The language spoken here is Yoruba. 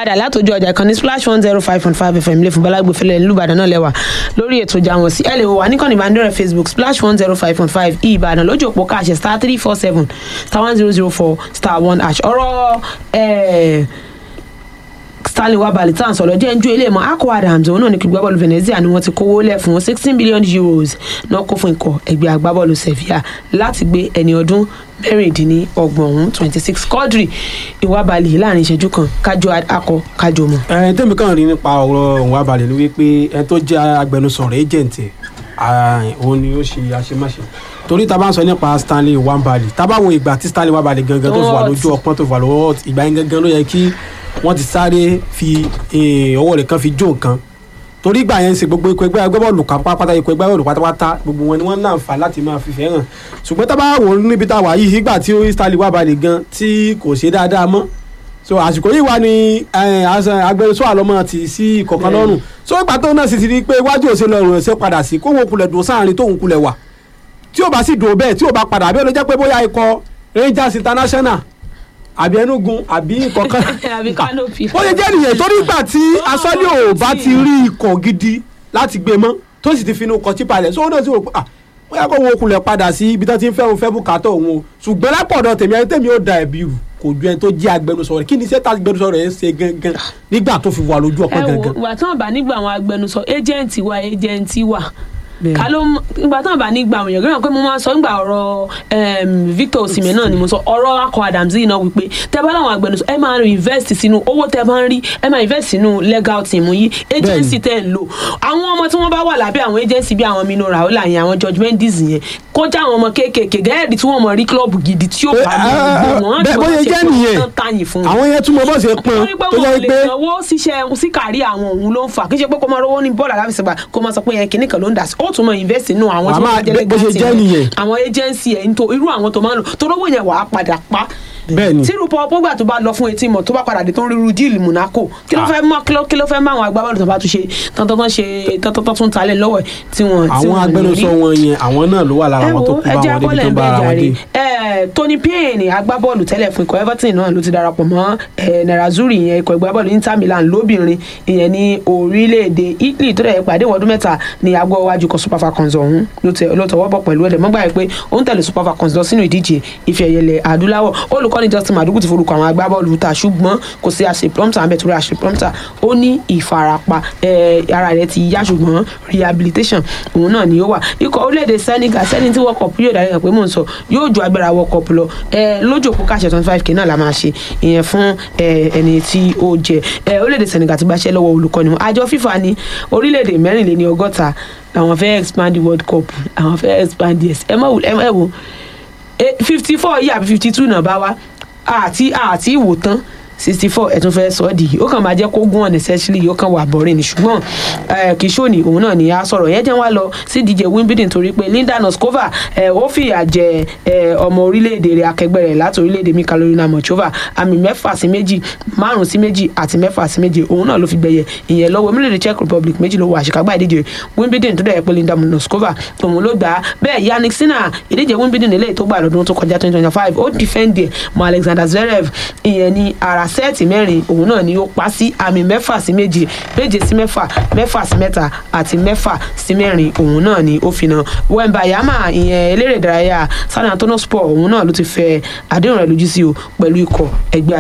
padà látòjú ọjà kan ní splash one zero five point five fm ilé fúnbọ́lágbé fẹlẹ̀ nílùbàdàn náà lẹ́wà lórí ètò ìjà wọn sí ẹ lè wò wá níkànnì ìbánidọ́rẹ̀ facebook splash one zero five point five ìbàdàn lójú òpó káàṣẹ star three four seven star one zero zero four star one hash ọ̀rọ̀ ẹ̀ẹ́ stanley wabali tá à ń sọ̀rọ̀ jẹ́ ń ju ilé mọ́ akọ adams òun náà ní kí gbábọ́ọ̀lù venezia ni wọ́n ti kówó lẹ̀ fún sixteen billion euros náà kó fún ikọ̀ ẹgbẹ́ agbábọ́ọ̀lù sevilla láti gbé ẹni ọdún mẹ́rìndínlọ́gbọ̀n ọ̀hún twenty six quadri ìwábalì láàrin ìṣẹ́jú kan kájọ akọ kájọ mọ́. ẹ tẹ́mi kàn rí nípa ọ̀rọ̀ òun abalẹ̀ ni wípé ẹ tó jẹ́ agbẹnusọ rẹ̀ agent ẹ̀ òun ni ó ṣe àṣemáṣe torí tá a bá ń sọ nípa stanley wambali tá a bá wo ìgbà tí stanley wambali gangan tó fi wà lójú ọpọ́n tó fi wà lọ́wọ́ ìgbà yẹn gangan ló yẹ kí wọ́n ti sáré fi ọwọ́ rẹ̀ kan fi jó nǹkan torí ìgbà yẹn ń ṣe gbogbo ikọ̀ ẹgbẹ́ agbábọ́ọ̀lù pátápátá ikọ̀ ẹgbẹ́ agbábọ́ọ̀lù pátápátá gbogbo wọn ni wọ́n láǹfà láti máa fi fẹ́ràn ṣùgbọ́n tá a bá wò ó níbi tá a wà yìí ìgbà tí stanley wambali gan tí kò ṣe dáadáa mọ́ so àsìkò yìí wà ní agbẹnusọ àlọmọ ti sí ìkọ̀kan lọ́rùn so ìgbà tó náà sì ti rí i pé iwájú òṣèlú ọ̀rùn ẹ̀sẹ̀ padà sí kóhun kulẹ̀ dùn sáàrin tóhun kulẹ̀ wà tí ó bá sì dùn bẹ́ẹ̀ tí ó bá padà àbí ó lè jẹ́ pé bóyá ikọ̀ Rangers International àbí Enugu àbí kọ̀ọ̀kan àbí Kanopi. ó lè jẹ́ nìyẹn torí ìgbà tí asọ́lé ò bá ti rí ikọ̀ gidi láti gbé mọ́ tó sì ti finú kọ tí palẹ̀ so ó náà sì rò pé ah bóyá kó wọn kulẹ̀ padà sí ibi tó ti ń fẹ́ òun fẹ́ bùkátà òun o ṣùgbọ́n lápọ̀dọ̀ tèmi ẹni tèmi ó da ẹ̀bí rù kò ju ẹni tó jẹ́ agbẹnusọ rẹ̀ kí ni sẹ́ta agbẹnusọ rẹ̀ ń ṣe gangan nígbà tó fi wà lójú ọpọ́n ẹ wo gangan. ìgbà tí wọn bá nígbà àwọn agbẹnusọ ẹjẹǹtì wa ẹjẹǹtì wa ká ló ìgbà tí wọn bá nígbà àwọn èèyàn gbọ́dọ̀ pé mo máa sọ nígbà ọ̀rọ̀ Victor Osimhen náà ni mo sọ ọ̀rọ̀ akọ Adams yìí náà wípé tẹ́ bá láwọn agbẹnusọ ẹ máa invest sínú owó tẹ́ bá ń rí ẹ máa invest sínú legal team yìí agency tẹ́ ń lò àwọn ọmọ tí wọ́n bá wà lábẹ́ àwọn agency bí àwọn Mino Raiola yẹn àwọn George Mendes yẹn kó já àwọn ọmọ kéékèèké gẹ́gẹ́ tí wọ́n mọ̀ rí club gidi tí ó bá lọ wọ́n bẹ́ẹ̀ bóyá jẹ́ nìyẹn àwọn yẹn túmọ̀ bọ́ ṣe pọn torí pé tó wọn jẹ́ lè pé sanwó síṣẹ́ sí kárí àwọn òun ló ń fà kí ṣe pé kó máa rówó ní bọ́ọ̀lù aláfẹsẹ̀gbà kó máa sọ pé yẹn kìíní kan ló ń dà sí ó tún máa invest nínú àwọn tí Wàá wọ́n jẹ́ máa- bó ṣe legacy jẹ́ rẹ̀. nìyẹn. àwọn agency ẹ̀ nítorí irú àwọn tó máa ń lò tó rówó yẹn wàá padà pa bẹ́ẹ̀ ni tí rúpọ̀ pọ́gbà tó bá lọ fún etí mọ̀ tó bá padà dé tó ń ríru díìlì Monaco kí ló fẹ́ mọ́ kí ló- kí ló fẹ́ mọ́ àwọn agbábọ́ọ̀lù tó bá tún ṣe tọ́tọ́tọ́ ṣe tọ́tọ́tọ́ tún talẹ̀ lọ́wọ́ ẹ̀ tí wọ́n tí àwọn wọ́n agbẹnusọ rí wọn yẹn àwọn náà ló wà lára ẹ àwọn tó wo kú bá ẹjẹ wọn débi akọlẹ tó ń bá bẹ ara wọn jàre dé. ẹ Tony Payne agbábọ́ọ̀lù tẹ́lẹ̀ fún ikọ̀ Everton náà ló ti darapọ̀ mọ́ ẹ Nerazzurri ìyẹn ikọ̀ agbábọ́ọ̀lù Inter Milan lóbìnrin ìyẹn ní orílẹ̀-èdè Italy tó dẹ̀ pàdé ìwọ́dún mẹ́ta ní agbọ́wájú kan Super Falcons ọ̀hún ló tẹ- ló tọwọ́ bọ̀ pẹ̀lú ẹ̀dẹ̀ mọ́gbà yìí pé ó ń tẹ̀lé Super Falcons lọ sínú ìdíje ife ẹ̀yẹlẹ̀ adúláwọ̀ olùkọ́ni Justin Madugu ti forúkọ àwọn agbábọ́ọ̀lù ta ṣùgbọ́n kò sí àṣẹ prompter àbẹ̀ torí àṣẹ prompter ó ní ìfarapa ẹ, ara rẹ̀ ti yá ṣùgbọ́n rehabilitation òun náà ni ó wà ikọ̀ orílẹ̀-èdè Senegal sẹ́ni tí World Cup yóò darí hàn pé mò ń sọ yóò ju agbára World Cup lọ ẹ, lójú òpó káṣẹ twenty five k náà la máa ṣe ìyẹn fún ẹ, ẹni tí ó jẹ ẹ, orílẹ̀-èdè Senegal ti gbaṣẹ́ lọ́wọ́ olùkọ́ni wọn àjọ FIFA ní orílẹ̀-èdè mẹ́rìnléní ọgọ́ta làwọn fẹ́ expand the World Cup àwọn fẹ́ expand yes ẹ má wò ẹ má wò fifty four yìí àbí fifty two náà bá wá àti àti ìwò tán sixty four ẹ̀tún fẹ́ sọ ọ́ di ó kàn máa jẹ́ kó gún unnecessarily ó kàn wà bọ̀rẹ̀ ni ṣùgbọ́n eh, kì í ṣòní òun náà ni a sọ̀rọ̀ yẹn jẹ́ wá lọ sí díje Wimbledon torí pé Linda Noskova eh, ó fìyà jẹ eh, ọmọ orílẹ̀-èdè rẹ̀ akẹgbẹ́ rẹ̀ láti orílẹ̀-èdè mi Carolina Muchova àmì mẹ́fà sí méjì márùn sí méjì àti mẹ́fà sí méjì òun náà ló fi gbẹ̀yẹ ìyẹn lọ́wọ́ orílẹ̀-èdè Czech Republic méjì ló wọ àṣekágbá ìdíje Wimbledon tó dẹ̀ pé Linda Noskova òun ló gbà á bẹ́ẹ̀ Yannick Sinner ìdíje Wimbledon eléyìí tó gbà lọ́dún tó kọjá twenty twenty five ó dìfẹ́ǹdì ẹ̀ mọ́ Alexander Zverev ìyẹn ní ara sẹ́ẹ̀tì mẹ́rin òun náà ni ó pa sí àmì mẹ́fà sí méje méje sí mẹ́fà mẹ́fà sí mẹ́ta àti mẹ́fà sí mẹ́rin òun náà ni ó fi na Wembayama ìyẹn eléré ìdárayá San Antonio Spurs òun náà ló ti fẹ́ àdéhùn rẹ̀ lójú sí o pẹ̀lú ikọ̀ ẹgbẹ́